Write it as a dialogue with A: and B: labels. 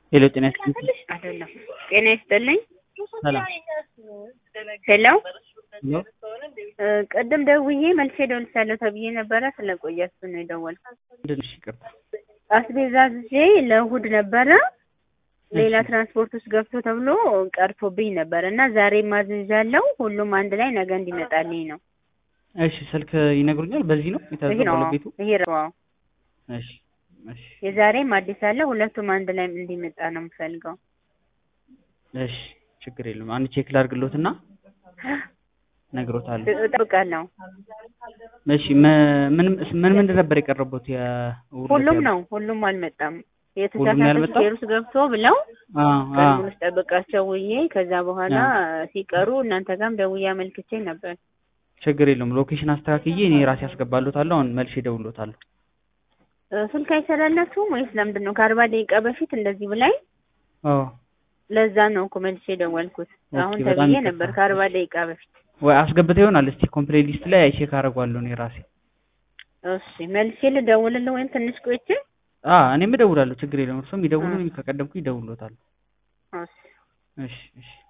A: ሄሎ ጤና ይስጥልኝ።
B: አይደለም ጤና ይስጥልኝ።
A: ሰላም
B: ሄሎ
A: ሄሎ
B: እ ቅድም ደውዬ መልሼ እደውልልሻለሁ ተብዬ ነበረ ስለቆያችሁ ነው የደወልኩት።
A: ምንድን እሺ ይቅርታ።
B: አስቤዛ ይዤ ለእሑድ ነበረ ሌላ ትራንስፖርት ውስጥ ገብቶ ተብሎ ቀርቶብኝ ነበር እና ዛሬ ማዝዣለሁ። ሁሉም አንድ ላይ ነገ እንዲመጣልኝ ነው።
A: እሺ ስልክ ይነግሩኛል። በዚህ ነው
B: ይሄ ነው
A: የታዘዘው ቤቱ?
B: ይሄ ነው።
A: እሺ እሺ
B: የዛሬም አዲስ አለ። ሁለቱም አንድ ላይ እንዲመጣ ነው የምፈልገው።
A: እሺ ችግር የለም። አንድ ቼክ ላድርግሎትና ነግሮታለሁ።
B: እጠብቃለሁ።
A: እሺ መ- ምን ምን ምንድን ነበር የቀረቡት? የእሑድ
B: ሁሉም
A: ዕለት
B: ነው ሁሉም አልመጣም።
A: ሁሉም
B: የተሳሳተ
A: ያልመጣው?
B: ሹፌር ውስጥ ገብቶ ብለው
A: አ አ
B: ቀድሞን ውስጥ ጠብቃቸው ውዬ ከዛ በኋላ ሲቀሩ እናንተ ጋርም ደውዬ አመልክቼ ነበር።
A: ችግር የለውም። ሎኬሽን አስተካክዬ እኔ ራሴ አስገባሎታለሁ። አሁን መልሼ እደውልሎታለሁ።
B: እ ስልክ አይሰራላችሁም ወይስ ለምንድን ነው? ከአርባ ደቂቃ በፊት እንደዚህ ብላኝ
A: አዎ
B: ለዛ ነው እኮ መልሼ የደወልኩት። አሁን
A: ኦኬ፣ በጣም
B: ተብዬ
A: ይቅርታ።
B: ነበር ከአርባ ደቂቃ በፊት።
A: ወይ አስገብተው ይሆናል። እስቲ ኮምፕሌት ሊስት ላይ ቼክ አደርገዋለሁ እኔ ራሴ።
B: እሺ መልሼ ልደውልልህ ወይም ትንሽ ቆይቼ?
A: አ እኔም እደውላለሁ። ችግር የለውም። እርሶም ይደውሉ፣
B: አ።
A: እኔም ከቀደምኩ ይደውልሎታል።
B: እሺ
A: እሺ እሺ